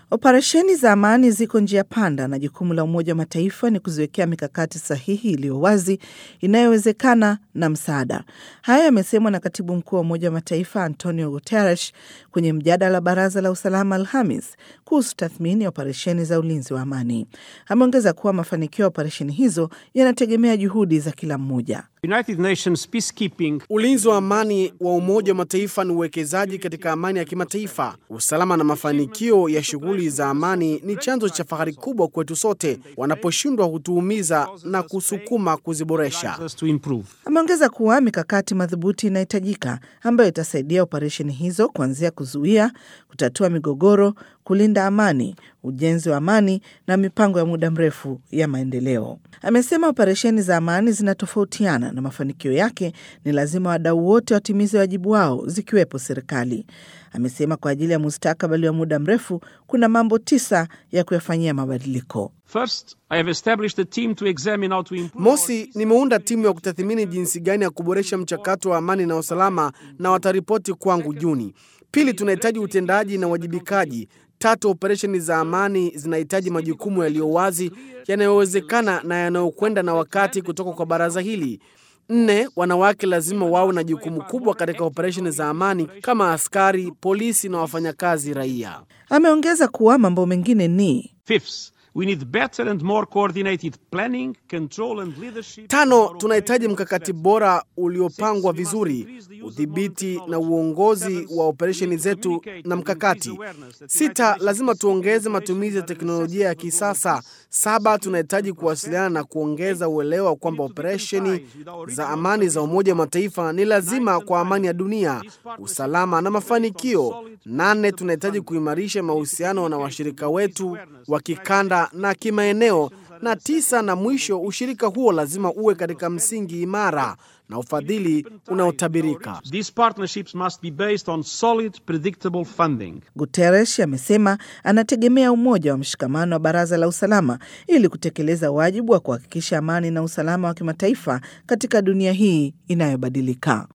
Operesheni za amani ziko njia panda na jukumu la Umoja wa Mataifa ni kuziwekea mikakati sahihi iliyo wazi inayowezekana na msaada. Haya yamesemwa na katibu mkuu wa Umoja wa Mataifa Antonio Guterres kwenye mjadala wa Baraza la Usalama Alhamis kuhusu tathmini ya operesheni za ulinzi wa amani. Ameongeza kuwa mafanikio ya operesheni hizo yanategemea juhudi za kila mmoja. United Nations peacekeeping Ulinzi wa amani wa Umoja wa Mataifa ni uwekezaji katika amani ya kimataifa. Usalama na mafanikio ya shughuli za amani ni chanzo cha fahari kubwa kwetu sote. Wanaposhindwa hutuumiza na kusukuma kuziboresha. us to improve. Ameongeza kuwa mikakati madhubuti inahitajika ambayo itasaidia operesheni hizo kuanzia kuzuia, kutatua migogoro, kulinda amani, ujenzi wa amani na mipango ya muda mrefu ya maendeleo. Amesema operesheni za amani zinatofautiana na mafanikio yake ni lazima wadau wote watimize wajibu wao, zikiwepo serikali. Amesema kwa ajili ya mustakabali wa muda mrefu kuna mambo tisa ya kuyafanyia mabadiliko. First, I have established a team to examine how to improve Mosi, nimeunda timu ya kutathmini jinsi gani ya kuboresha mchakato wa amani na usalama na wataripoti kwangu Juni. Pili, tunahitaji utendaji na uwajibikaji. Tatu, operesheni za amani zinahitaji majukumu yaliyo wazi, yanayowezekana na yanayokwenda na wakati kutoka kwa baraza hili. Nne, wanawake lazima wawe na jukumu kubwa katika operesheni za amani kama askari, polisi na wafanyakazi raia. Ameongeza kuwa mambo mengine ni Fifth, we need better and more coordinated planning, control and leadership. Tano, tunahitaji mkakati bora uliopangwa vizuri, udhibiti na uongozi wa operesheni zetu na mkakati. Sita, lazima tuongeze matumizi ya teknolojia ya kisasa. Saba, tunahitaji kuwasiliana na kuongeza uelewa kwamba operesheni za amani za Umoja wa Mataifa ni lazima kwa amani ya dunia, usalama na mafanikio. Nane, tunahitaji kuimarisha mahusiano na washirika wetu wa kikanda na kimaeneo na tisa na mwisho, ushirika huo lazima uwe katika msingi imara na ufadhili unaotabirika. These partnerships must be based on solid, predictable funding. Guterres amesema anategemea umoja wa mshikamano wa Baraza la Usalama ili kutekeleza wajibu wa kuhakikisha amani na usalama wa kimataifa katika dunia hii inayobadilika.